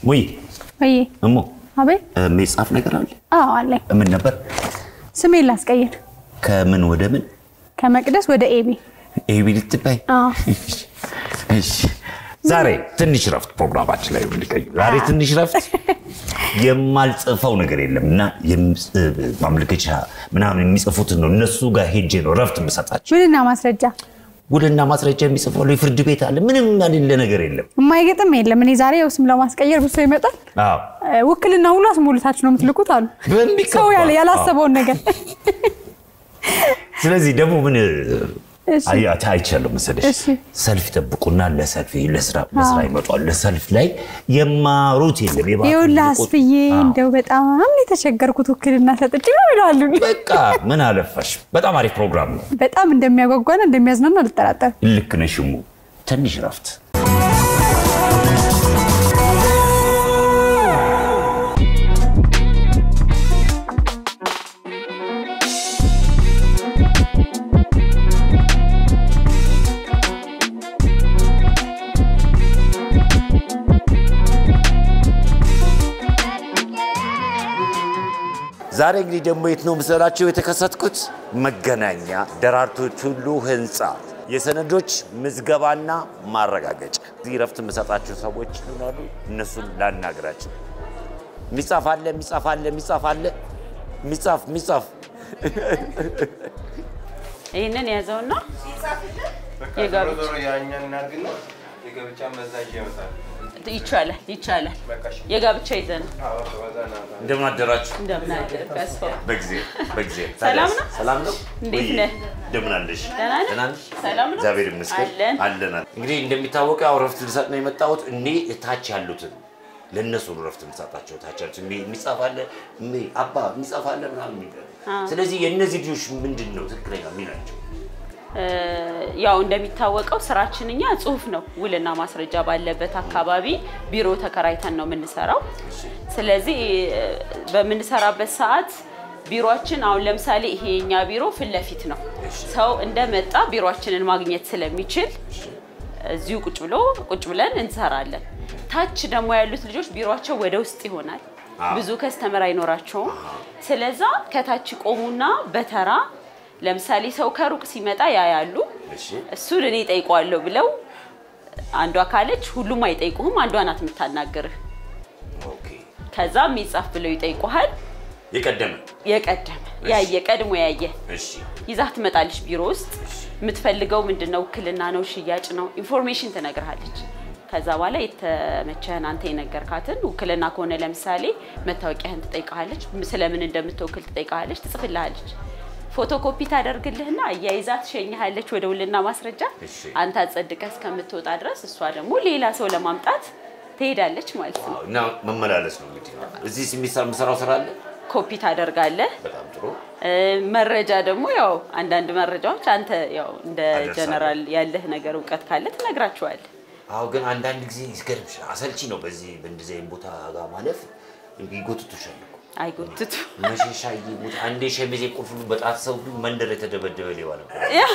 ሙይ ወይ እሞ አቤት። የሚጻፍ ነገር አለ? አዎ አለኝ። ምን ነበር? ስሜን ላስቀይር ከምን ወደ ምን? ከመቅደስ ወደ ኤቢ። ኤቢ ልትባይ? አዎ እሺ። ዛሬ ትንሽ ረፍት ፕሮግራማችን ላይ ልቀይ። ዛሬ ትንሽ ረፍት የማልጽፈው ነገር የለም እና የምጽ- ማመልከቻ ምናምን የሚጽፉትን ነው እነሱ ጋር ሄጄ ነው ረፍት የምሰጣቸው። ምንና ማስረጃ ውልና ማስረጃ የሚጽፈው የፍርድ ቤት አለ። ምንም ያሌለ ነገር የለም። የማይገጥም የለም። እኔ ዛሬ ያው ስም ለማስቀየር ብሶ ይመጣል። አዎ እ፣ ውክልና ሁሉ አስሞልታችሁ ነው የምትልኩት አሉ በሚገባ። ሰው ያለ ያላሰበውን ነገር ስለዚህ ደግሞ ምን እሺ። አይ- አይቻለሁ መሰለሽ እሺ። ሰልፍ ይጠብቁና ለሰልፍ ለስራ ለስራ ይመጣሉ። ለሰልፍ ላይ የማሩት የለም። የባህል ይኸውልህ ልቆ- አስፍዬ አዎ። እንደው በጣም ነው የተቸገርኩት ውክልና ሰጥቼ ነው ይላሉ። በቃ ምን አለፋሽ፣ በጣም አሪፍ ፕሮግራም ነው። በጣም እንደሚያጓጓና እንደሚያዝናና አልጠራጠርም። ልክ ነሽ እሙ። ትንሽ ረፍት ዛሬ እንግዲህ ደግሞ የት ነው መሰላችሁ የተከሰትኩት? መገናኛ ደራርቱ ቱሉ ህንፃ የሰነዶች ምዝገባና ማረጋገጫ። እዚህ ረፍት የምሰጣቸው ሰዎች ይሆናሉ። እነሱን ላናግራቸው። የሚጻፍ አለ፣ የሚጻፍ አለ፣ የሚጻፍ አለ፣ የሚጻፍ የሚጻፍ ይህንን የያዘውና የጋብቻ ይቻላል ይቻላል። የጋብቻ ይዘን እንደምን አደራችሁ? እንደምን አደርክ አስፋው? በጊዜ በጊዜ ሰላም ነው? ሰላም ነው። እንዴት ወይ? ነህ? እንደምን አለሽ? ደህና ነህ? ደህና ነሽ? ሰላም ነው? እግዚአብሔር ይመስገን አለን። አለናል። እንግዲህ እንደሚታወቀው ያው ረፍት ልሰጥ ነው የመጣሁት። እኔ ታች ያሉትን ለእነሱ ነው ረፍት የምሰጣቸው። ታች ያሉትን የሚ- የሚጻፍ አለ የሚ- አባ የሚጻፍ አለ ምናምን የሚባል ስለዚህ የእነዚህ ልጆች ምንድን ነው ትክክለኛ ሚናቸው? እ፣ ያው እንደሚታወቀው ስራችን እኛ ጽሁፍ ነው። ውልና ማስረጃ ባለበት አካባቢ ቢሮ ተከራይተን ነው የምንሰራው። ስለዚህ እ፣ በምንሰራበት ሰዓት ቢሮችን አሁን ለምሳሌ ይሄ የኛ ቢሮ ፊት ለፊት ነው። ሰው እንደመጣ ቢሮችንን ማግኘት ስለሚችል እዚሁ ቁጭ ብሎ ቁጭ ብለን እንሰራለን። ታች ደግሞ ያሉት ልጆች ቢሮቸው ወደ ውስጥ ይሆናል። ብዙ ከስተመር አይኖራቸውም። ስለዛ ከታች ቆሙና በተራ ለምሳሌ ሰው ከሩቅ ሲመጣ ያያሉ። እሺ እሱን እኔ ጠይቀዋለሁ ብለው አንዷ ካለች ሁሉም አይጠይቁህም፣ አንዷ ናት የምታናግርህ። ኦኬ። ከዛ የሚጻፍ ብለው ይጠይቁሃል። የቀደመ የቀደመ ያየ ቀድሞ ያየ እሺ ይዛህ ትመጣለች ቢሮ ውስጥ የምትፈልገው ምንድን ነው? ውክልና ነው? ሽያጭ ነው? ኢንፎርሜሽን ትነግርሃለች። ከዛ በኋላ የተመቸህን አንተ የነገርካትን ውክልና ከሆነ ለምሳሌ መታወቂያህን ትጠይቀሃለች። ስለምን እንደምትወክል ትጠይቀሃለች፣ ትጽፍልሃለች። ፎቶኮፒ ታደርግልህና አያይዛ ትሸኝሃለች ወደ ውልና ማስረጃ። እሺ። አንተ አጸድቀህ እስከምትወጣ ድረስ እሷ ደግሞ ሌላ ሰው ለማምጣት ትሄዳለች ማለት ነው። አዎ፣ እና መመላለስ ነው እንግዲህ። እዚህ የሚሰራ የምሰራው ስራ አለ። ኮፒ ታደርጋለህ። በጣም ጥሩ። እ፣ መረጃ ደግሞ ያው አንዳንድ መረጃዎች አንተ ያው እንደ አደርሳለሁ። ጀነራል ያለህ ነገር እውቀት ካለ ትነግራቸዋለህ። አዎ ግን አንዳንድ ጊዜ ይገርምሽ አሰልቺ ነው። በዚህ በእንደዚህ አይነት ቦታ ጋር ማለፍ ይጎትቱሻል እኮ አይጎትቱ መሸሻ ይሙት አንዴ ሸሚዜ ቁልፍ ሁሉ በጣት ሰው ሁሉ መንደር የተደበደበ ሌባ ነበር።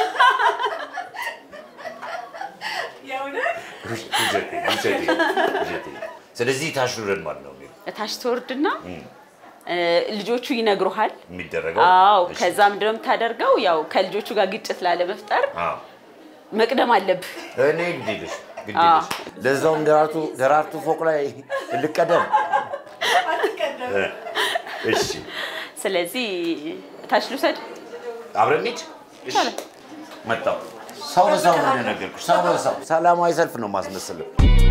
ውሸቴ፣ ውሸቴ፣ ውሸቴ። ስለዚህ ታሽሩረን ማለት ነው እታች ትወርድና እ፣ ልጆቹ ይነግሩሃል። የሚደረገው። አዎ እሺ። ከዛ ምንድነው የምታደርገው? ያው ከልጆቹ ጋር ግጭት ላለመፍጠር አዎ። መቅደም አለብህ። እኔ ግዴለሽ ግዴለሽ ለዛውም ደራርቱ ደራርቱ ፎቅ ላይ ልቀደም። እ፣ እሺ ስለዚህ እታች ልውሰድ። አብረን እንሂድ። እሺ መጣሁ። ሰው በሰው ነው እንደነገርኩሽ፣ ሰው በሰው ሰላማዊ ሰልፍ ነው ማስመስለው።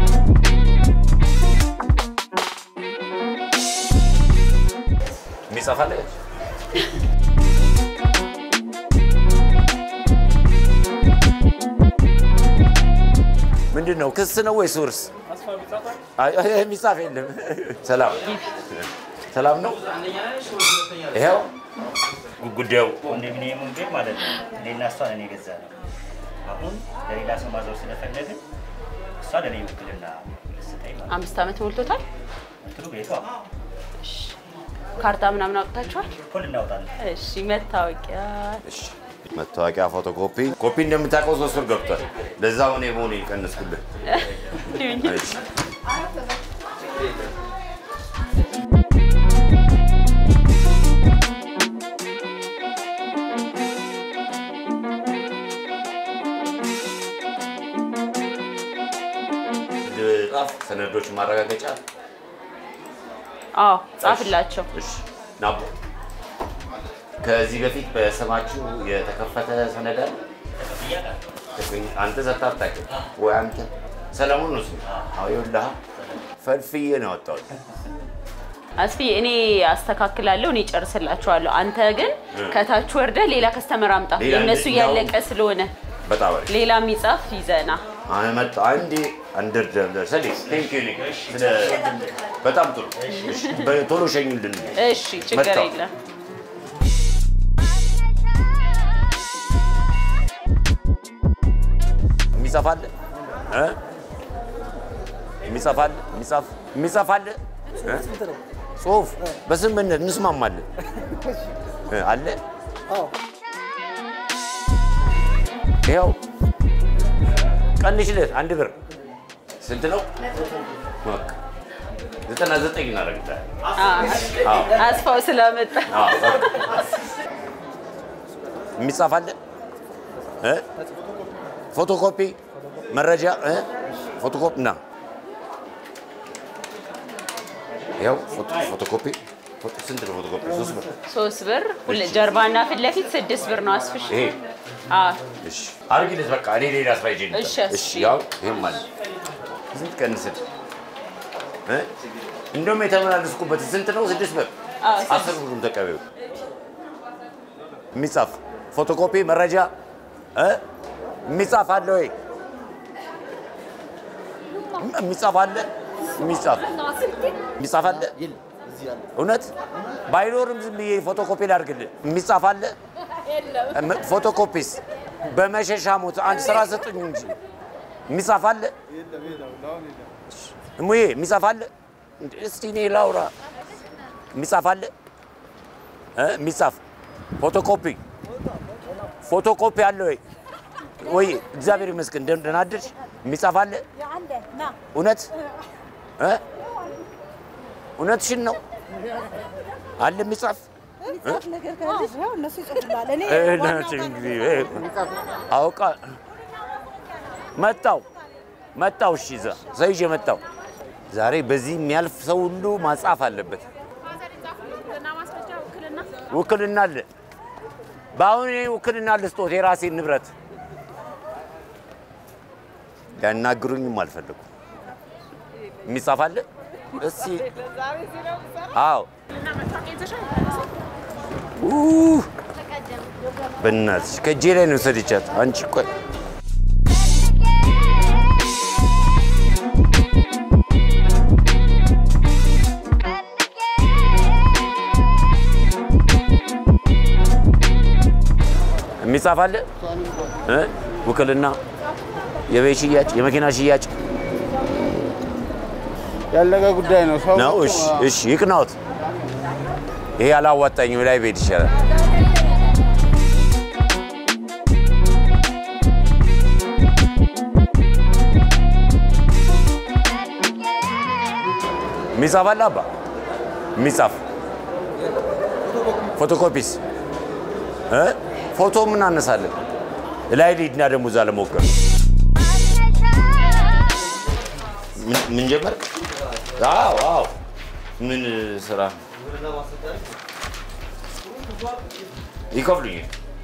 የሚጻፍ አለ? ምንድን ነው? ክስ ነው ወይስ ውርስ? አይ፣ አይ፣ የሚጻፍ የለም። ሰላም ሰላም ነው። ይኸው ጉዳዩ ኮንዶሚኒየሙን ግን ማለት ነው እኔና እሷን እኔ ገዛ ነው። አሁን ለሌላ ሰው ማዞር ስለፈለግን እሷ ለእኔ ውክልና ልስጠኝ ማለት ነው። አምስት ዓመት ሞልቶታል። እንትኑ ቤቷ ካርታ ምናምን አውጥታችኋል? እኮ ልናወጣለን። እሺ መታወቂያ እሺ መታወቂያ፣ ፎቶኮፒ ኮፒ እንደምታውቀው ሶስት ብር ገብቷል። ለዛ እኔ መሆን የቀነስኩልህ። እንዲሁኝ እሺ ጻፍ ሰነዶች ማረጋገጫ አዎ ጻፍላቸው። እሺ ናቦ ከዚህ በፊት በስማችሁ የተከፈተ ሰነድ አለ? አንተ ሰጥተህ አታውቅም ወይ? አንተ ሰለሞን ነው ስሙ? አዎ ይኸውልህ ፈልፍዬ ነው ያወጣሁት። አስፊ እኔ አስተካክላለሁ፣ እኔ ጨርስላችኋለሁ። አንተ ግን ከታች ወርደ ሌላ ከስተመር አምጣ። ሌላ የእነሱ እንደ- እያለቀ ስለሆነ በጣም አሪፍ ሌላ የሚጻፍ ይዘና አመጣ አንዴ አንደርደር ሰሊ ቴንክ ዩ ስለ በጣም ጥሩ እሺ፣ በቶሎ ሸኙልን። እሺ፣ ችግር መጣሁ። የለም። የሚጽፍ አለ እ? የሚጽፍ አለ የሚጽፍ የሚጽፍ አለ እ? ጽሁፍ በስምምነት እንስማማለን እ፣ አለ ይኸው ቀንሽለት አንድ ብር ስንት ነው? በቃ ዘጠና ዘጠኝ እናደርግታለን። አዎ። አስፋው ስለመጣ አዎ፣ በቃ። የሚጻፍ አለ እ? ፎቶኮፒ መረጃ እ? ፎቶኮፒ ና ያው ፎቶኮፒ ፎቶ- ስንት ነው ፎቶኮፒ? ሶስት ብር። ሶስት ብር ሁለ- ጀርባና ፊት ለፊት ስድስት ብር ነው አስፍሽ። ይሄ አዎ እሺ፣ አድርጊለት በቃ እኔ ሌላ ስራ ይዤ ልምጣ። እሺ፣ እሺ፣ እሺ። ያው ይሄም አለ ስንት ቀንስል እ? እንደውም የተመላለስኩበት ስንት ነው? ስድስት ብር። አዎ፣ ስድስት። አስር ብሩን ተቀበዩ። የሚጻፍ ፎቶኮፒ መረጃ እ? የሚጻፍ አለ ወይ? የሚጻፍ አለ? የሚጻፍ የሚጻፍ አለ? እውነት ባይኖርም ዝም ብዬ ፎቶኮፒ ላድርግልህ። የሚጻፍ አለ? እም- ፎቶኮፒስ በመሸሻ ሞት አንድ ስራ ሰጡኝ እንጂ የሚጻፍ አለ? እሙዬ የሚጻፍ አለ? እንዴ፣ እስቲ እኔ ላውራ። የሚጻፍ አለ? እ? የሚጻፍ ፎቶኮፒ ፎቶኮፒ አለ ወይ? ወይ እግዚአብሔር ይመስገን ደህና ደህና አደርሽ። የሚጻፍ አለ? እውነት እ? እውነትሽን ነው አለ የሚጻፍ እነሱ ይጽፉላል። እኔ እናት እንግዲህ አውቃ መጣው መጣው። እሺ እዛ ሰው ይዤ መጣው። ዛሬ በዚህ የሚያልፍ ሰው ሁሉ ማጻፍ አለበት። ውክልና አለ። በአሁን እኔ ውክልና ልስጦት የራሴን ንብረት ሊያናግሩኝም አልፈለጉም። የሚጻፍ አለ እስኪ አዎ ኡ በእናትሽ ከእጄ ላይ ነው ሰድቻት። አንቺ ቆይ የሚጻፍ አለ እ? ውክልና፣ የቤት ሽያጭ፣ የመኪና ሽያጭ ያለቀ ጉዳይ ነው። ሰው ነው። እሺ እሺ፣ ይቅናዎት። ይሄ አላዋጣኝም ላይ ቤት ይሻላል። የሚጻፍ አለ አባ የሚጻፍ ፎቶኮፒስ እ? ፎቶ ምን አነሳለን ላይ ሊድና ደግሞ እዛ ለሞከር ምን- ምን ጀመር? አዎ አዎ። ምን ስራ ይከፍሉኝ?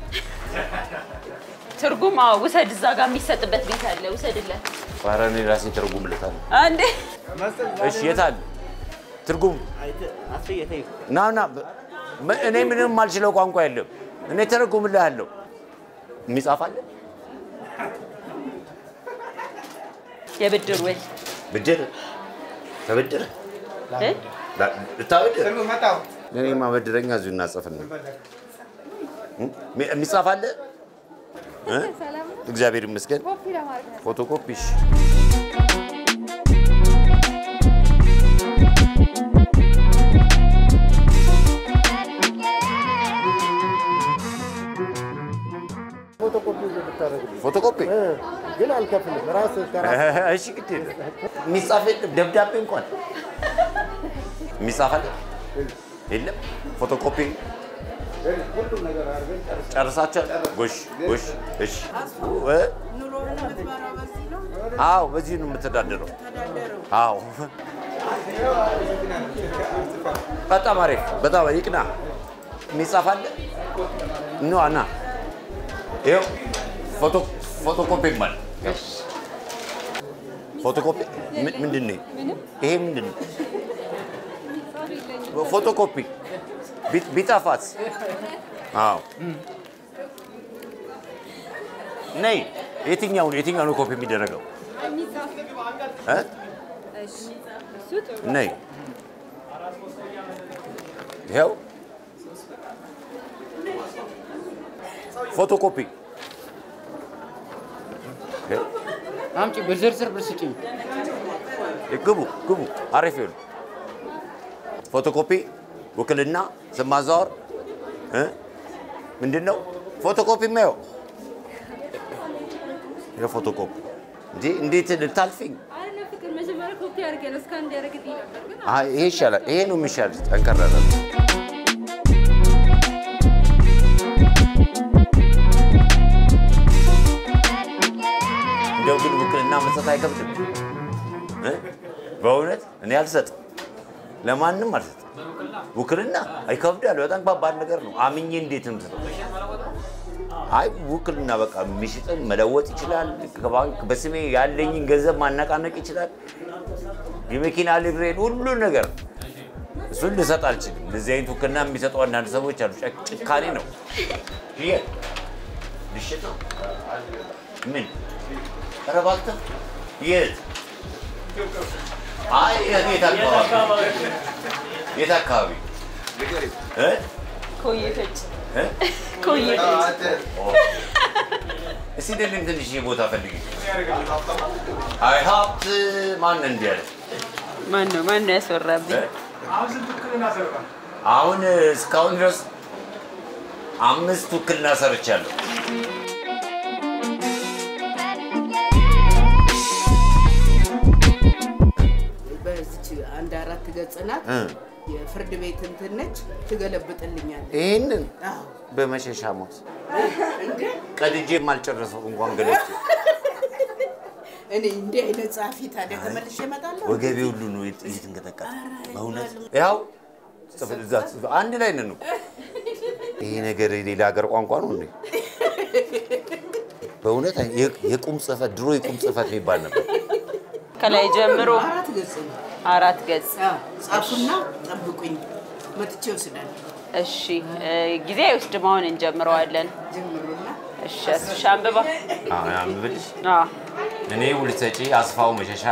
ትርጉም አዎ፣ ውሰድ። እዛ ጋር የሚሰጥበት ቤት አለ፣ ውሰድለት። ኧረ እኔ ራሴ ተርጉምለታለሁ። አንዴ እሺ የት አለ ትርጉም? ና ና። በ- እኔ ምንም የማልችለው ቋንቋ የለም። እኔ ተረጉምልሃለሁ። የሚጻፍ አለ የብድር ውል ብድር ተበድር እ? ልታበድር እኔማ በድረኛ እዚሁ እናጽፍና የሚጻፍ አለ እ? እግዚአብሔር ይመስገን። ፎቶኮፒ እሺ። ፎቶኮፒ ግን አልከፍልም። ራስህ ከራስህ እሺ ግድ የለም። የሚጻፍ የለም ደብዳቤ እንኳን የሚጻፍ አለ የለም። ፎቶኮፒ ሁሉም ነገር አድርገን ጨርሰን ጨርሳችኋል? ጎሽ ጎሽ። እሺ እ? አዎ በዚህ ነው የምተዳደረው። አዎ በጣም አሪፍ በጣም ይቅና። የሚጻፍ አለ ኖ አና ይኸው ፎቶ ፎቶኮፒ ማለት ፎቶኮፒ ምን- ምንድን ነው ይሄ? ምንድን ነው ፎቶኮፒ ቢ- ቢጠፋስ? አዎ ነይ። የትኛው ነው የትኛው ነው ኮፒ የሚደረገው? እ? ነይ ይኸው ፎቶኮፒ ይኸው። አምጪ በዝርዝር ብር ስጭኝ። ግቡ ግቡ። አሪፍ ይሁን። ፎቶኮፒ፣ ውክልና፣ ስም ማዛወር እ? ምንድን ነው ፎቶኮፒ የማየው የፎቶኮፒ እንጂ እንዴት ልታልፊኝ? አይ ይሄ ይሻላል። ይሄ ነው የሚሻል። ጠንከር ያለ እንደው ግን ውክልና መስጠት አይከብድም እ? በእውነት እኔ አልሰጥም፣ ለማንም አልሰጥም። ውክልና አይከብዳል። በጣም ከባድ ነገር ነው። አምኜ እንዴት ነው የምሰጠው? አይ ውክልና በቃ የሚሽጥን መለወጥ ይችላል። ከባንክ በስሜ ያለኝን ገንዘብ ማነቃነቅ ይችላል። የመኪና ሊብሬን ሁሉን ነገር እሱን ልሰጥ አልችልም። እንደዚህ አይነት ውክልና የሚሰጡ አንዳንድ ሰዎች አሉ። ጨ- ጭካኔ ነው። ይሄ ልሽጥ ነው። ምን ኧረ እባክህ የት? አይ የት አካባቢ? የት አካባቢ እ? ኮዬ ፈጭ እ? ኮዬ ፈጭ እስቲ እንደምን ትንሽ ቦታ ፈልጊ። አይ ሀብት ማን እንዲህ ያለ ማን ነው ማን ነው ያስወራብኝ? አሁን እስካሁን ድረስ አምስት ውክልና ሰርቻለሁ። በዚች አንድ አራት ገጽ ናት። እ። የፍርድ ቤት እንትን ነች። ትገለብጥልኛለች። ይህንን አዎ በመሸሻ ሞት እንደ ቀድጄ የማልጨረሰው እንኳን ገለች እኔ እንዲህ አይነት ጸሐፊ ታዲያ ተመልሼ እመጣለሁ። ወገቤ ሁሉ ነው እየተንቀጠቀጠ በእውነት ያው ጽፍ- እዛ ጽፍ- አንድ ላይ ነን እኮ። ይሄ ነገር የሌላ ሀገር ቋንቋ ነው እንዴ? በእውነት የ- የቁም ጽሕፈት ድሮ የቁም ጽሕፈት የሚባል ነበር። ከላይ ጀምሮ አራት ገጽ ነው። አራት ገጽ። አዎ፣ ጻፉና ጠብቁኝ፣ መጥቼ ወስዳለሁ። እሺ እ፣ ጊዜ አይወስድም። አሁን እንጀምረዋለን። ጀምሩና እሺ አስሻ አንብባ። አዎ፣ ያንብብልሽ። አዎ እኔ ውል ሰጪ አስፋው መሸሻ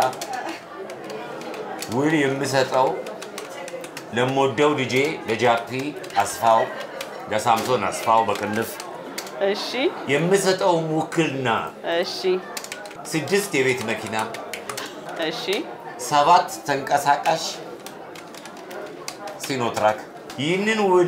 ውል የምሰጠው ለምወደው ልጄ ለጃፒ አስፋው ለሳምሶን አስፋው በቅንፍ እሺ የምሰጠው ውክልና እሺ ስድስት የቤት መኪና፣ እሺ ሰባት ተንቀሳቃሽ ሲኖትራክ። ይህንን ውል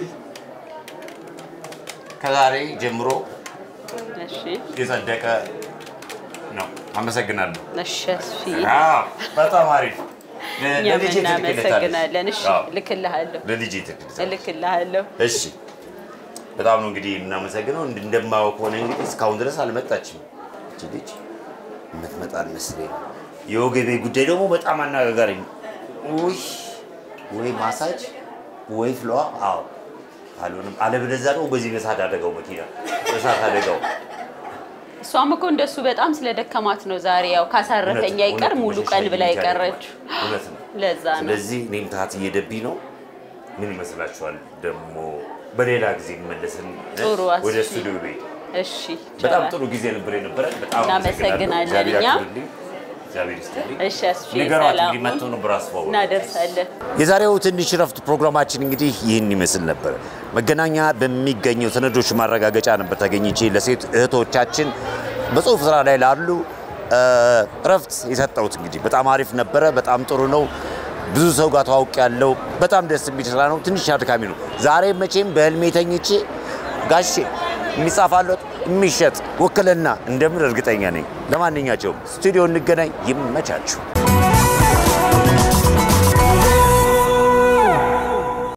ከዛሬ ጀምሮ እሺ የጸደቀ ነው። አመሰግናለሁ። እሺ አስፊ አዎ፣ በጣም አሪፍ። እኛም ለልጄ እናመሰግናለን። እሺ አዎ፣ እልክልሃለሁ ለልጄ ትልክልታለሽ። እልክልሃለሁ። እሺ በጣም ነው እንግዲህ የምናመሰግነው። እንድ- እንደማየው ከሆነ እንግዲህ እስካሁን ድረስ አልመጣችም እቺ ልጅ የምትመጣ አልመስለኝ። የወገቤ ጉዳይ ደግሞ በጣም አነጋጋሪ ነው። ውይ ወይ ማሳጅ ወይ ፍለዋ። አዎ አልሆንም። አለበለዚያ ደግሞ በዚህ በእሳት አደጋው መኪና እሳት አደጋው እሷም እኮ እንደሱ በጣም ስለደከማት ነው ዛሬ ያው ካሳረፈኝ እውነት- አይቀር እውነት ሙሉ መሸሻ ቀን ብላ ይዤ የቀረችው እውነት ነው። ለዛ ነው። ስለዚህ እኔም ታት እየደብኝ ነው። ምን ይመስላችኋል? ደግሞ በሌላ ጊዜ መለስን ጥሩ አስፊ። ወደ ስቱዲዮ ቤት እሺ በጣም ይቻላል። ጥሩ ጊዜ ነበር የነበረ። በጣም እናመሰግናለን እግዚአብሔር እኛም። ያክብርልኝ። እግዚአብሔር ይስጥልኝ። እሺ አስፊ ንገሯት ሰላም እንግዲህ መጥተው ነበር አስፋው እናደርሳለን። የዛሬው ትንሽ ረፍት ፕሮግራማችን እንግዲህ ይህን ይመስል ነበር። መገናኛ በሚገኘው ሰነዶች ማረጋገጫ ነበር ተገኝቼ ለሴት እህቶቻችን በጽሁፍ ስራ ላይ ላሉ እ፣ እረፍት የሰጠሁት እንግዲህ በጣም አሪፍ ነበረ። በጣም ጥሩ ነው። ብዙ ሰው ጋር ተዋውቅ ያለው በጣም ደስ የሚል ስራ ነው። ትንሽ አድካሚ ነው። ዛሬ መቼም በህልሜ ተኝቼ ጋሼ የሚጻፋለት የሚሸጥ ውክልና እንደምን እርግጠኛ ነኝ። ለማንኛቸውም ስቱዲዮ እንገናኝ። ይመቻችሁ።